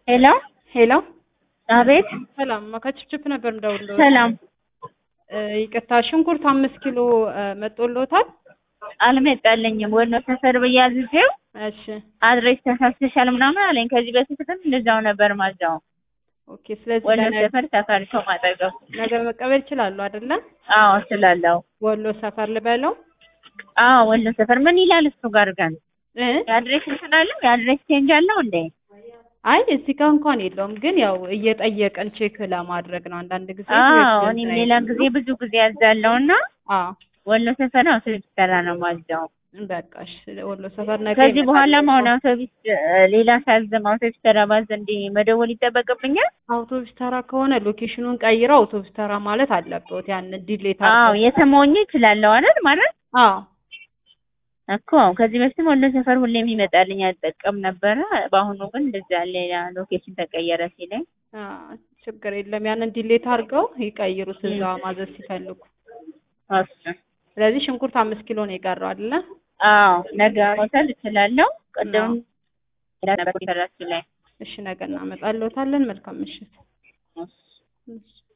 ሄሎ ሄሎ አቤት ሰላም ከችፕችፕ ነበር እንደውሎ ሰላም ይቅርታ ሽንኩርት አምስት ኪሎ መጦሎታል አልመጣልኝም ወሎ ሰፈር ብዬ አዝዤው እሺ አድሬስ ተሳስተሻል ምናምን አለኝ ከዚህ በፊት ግን እንደዛው ነበር ማዛው ኦኬ ስለዚህ ወሎ ለነገ- ሰፈር ሳፋሪኮም አጠገብ ነገ መቀበል ይችላሉ አይደለ አዎ ስላለው ወሎ ሰፈር ልበለው አዎ ወሎ ሰፈር ምን ይላል እሱ ጋር ግን እ የአድሬስ እንትን አለው የአድሬስ ቼንጅ አለው እንዴ አይ እዚህ ጋር እንኳን የለውም ግን ያው እየጠየቀን ቼክ ለማድረግ ነው አንዳንድ ጊዜ አዎ እኔም ሌላ ጊዜ ብዙ ጊዜ ያዛለው እና አዎ ወሎ ሰፈር ነው ስልሰራ ነው ማዛው በቃ እሺ ወሎ ሰፈር ነገ ከዚህ ይመጣል። በኋላ አሁን አውቶቢስ እ፣ ሌላ ሳዝም አውቶቢስ ተራ ባዝ እንዲ መደወል ይጠበቅብኛል አውቶቡስ ተራ ከሆነ ሎኬሽኑን ቀይረው አውቶቡስ ተራ ማለት አለበት ያንን ዲሌት አዎ አድርገው የተሞኘ ይችላለሁ አይደል ማለት አዎ እኮ ከዚህ በፊት ወሎ ሰፈር ሁሌ የሚመጣልኝ አልጠቀም ነበረ። በአሁኑ ግን እንደዛ ሌላ ሎኬሽን ተቀየረ ሲለኝ አ፣ ችግር የለም ያንን ዲሌት አድርገው ይቀይሩት እዛ ማዘዝ ሲፈልጉ እሱ ስለዚህ ሽንኩርት አምስት ኪሎ ነው የቀረው አይደለ አዎ ነገ መውሰድ እችላለሁ። ቅድም ሌላ ነበር ሰራችሁ ላይ እሺ ነገ እናመጣልዎታለን መልካም ምሽት እሱ እሺ